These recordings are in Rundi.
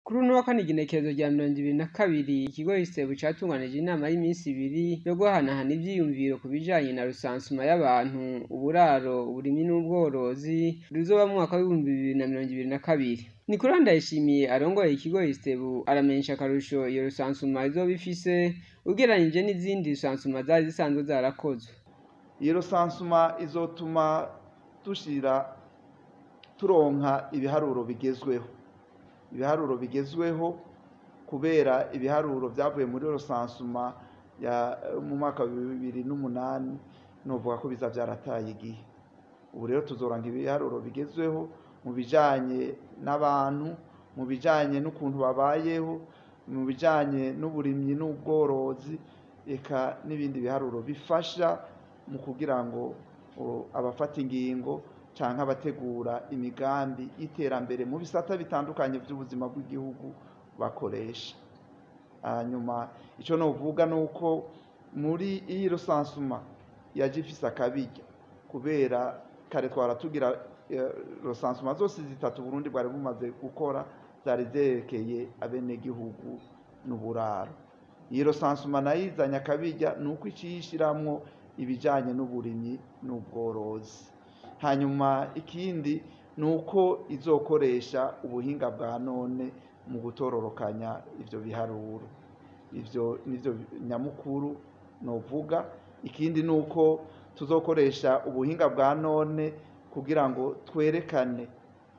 Kuri uno wa kane igenekerezo rya mirongo ibiri na kabiri ikigo Istebu catunganije inama y'iminsi ibiri yo guhanahana ivyiyumviro ku bijanye na rusansuma y'abantu, uburaro, uburimyi n'ubworozi ruzoba mu mwaka w'ibihumbi bibiri na mirongo ibiri na kabiri. Nicolas Ndayishimiye arongoye ikigo Istebu aramenyesha akarusho iyo rusansuma izoba ifise ugereranije n'izindi rusansuma zari zisanzwe zarakozwe. Iyo rusansuma izotuma dushira turonka ibiharuro bigezweho ibiharuro bigezweho kubera ibiharuro vyavuye muri rusansuma ya mu mwaka wa bibiri n'umunani novuga ko biza vyarataye igihe ubu rero tuzoranga ibiharuro bigezweho mu bijanye n'abantu mu bijanye n'ukuntu babayeho mu bijanye n'uburimyi n'ubworozi eka n'ibindi biharuro bifasha mu kugira ngo abafata ingingo canke abategura imigambi y'iterambere mu bisata bitandukanye vy'ubuzima bw'igihugu bakoresha hanyuma ico novuga nuko muri iyi rusansuma yaje ifise akabirya kubera kare twara tugira rusansuma zose zitatu Burundi bwari bumaze gukora zari zerekeye abenegihugu n'uburaro iyi rusansuma nayo izanye akabirya nuko iciye ishiramwo ibijanye n'uburimyi n'ubworozi hanyuma ikindi ni uko izokoresha ubuhinga bwa none mu gutororokanya ivyo biharuro ivyo nivyo nyamukuru novuga ikindi ni uko tuzokoresha ubuhinga bwa none kugira ngo twerekane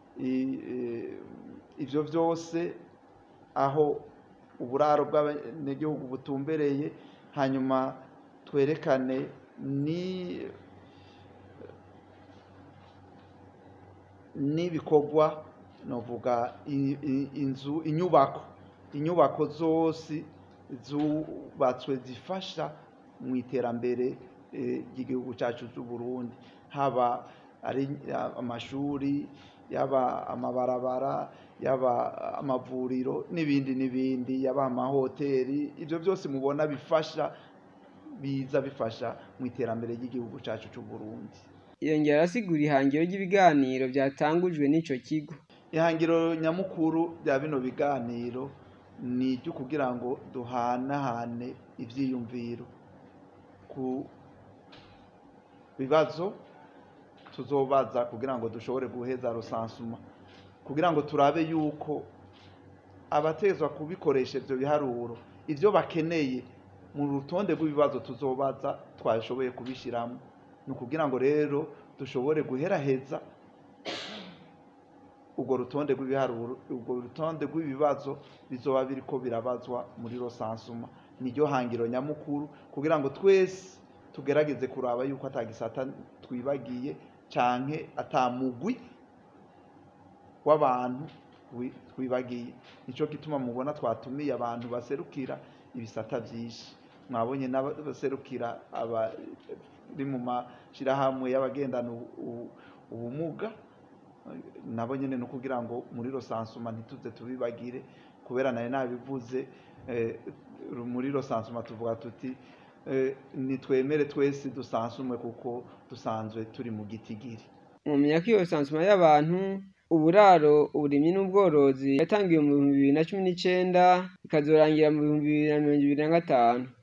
ivyo vyose aho uburaro bw'abenegihugu butumbereye hanyuma twerekane ni n'ibikorwa novuga inzu inyubako inyubako zose zubatswe zifasha mu iterambere ry'igihugu cacu c'Uburundi haba ari amashuri yaba amabarabara yaba amavuriro n'ibindi n'ibindi yaba amahoteri ivyo vyose mubona bifasha biza bifasha mu iterambere ry'igihugu cacu c'Uburundi yongera arasigura ihangiro ry'ibiganiro vyatangujwe n'ico kigo ihangiro nyamukuru rya bino biganiro ni iryo kugira ngo duhanahane ivyiyumviro ku bibazo tuzobaza kugira ngo dushobore guheza rusansuma kugira ngo turabe yuko abatezwa kubikoresha ivyo biharuro ivyo bakeneye mu rutonde rw'ibibazo tuzobaza twashoboye kubishiramwo ni ukugira ngo rero dushobore guheraheza urwo rutonde rw'ibiharuro urwo rutonde rw'ibibazo bizoba biriko birabazwa muri rosansuma niryo hangiro nyamukuru kugira ngo twese tugerageze kuraba yuko atagisata twibagiye canke atamugwi w'abantu twibagiye nico gituma mubona twatumiye abantu baserukira ibisata vyinshi mwabonye n'abaserukira abari mu mashirahamwe y'abagendana ubumuga nabo nyene no kugira ngo muri rosansuma ntituze tubibagire kubera nayo nabivuze muri rosansuma tuvuga tuti nitwemere twese dusansumwe kuko dusanzwe turi mu gitigiri mumenya ko iyo rusansuma y'abantu uburaro uburimyi n'ubworozi yatangiwe mu bihumbi bibiri na cumi n'icenda ikazorangira mu bihumbi bibiri na mirongo ibiri na gatanu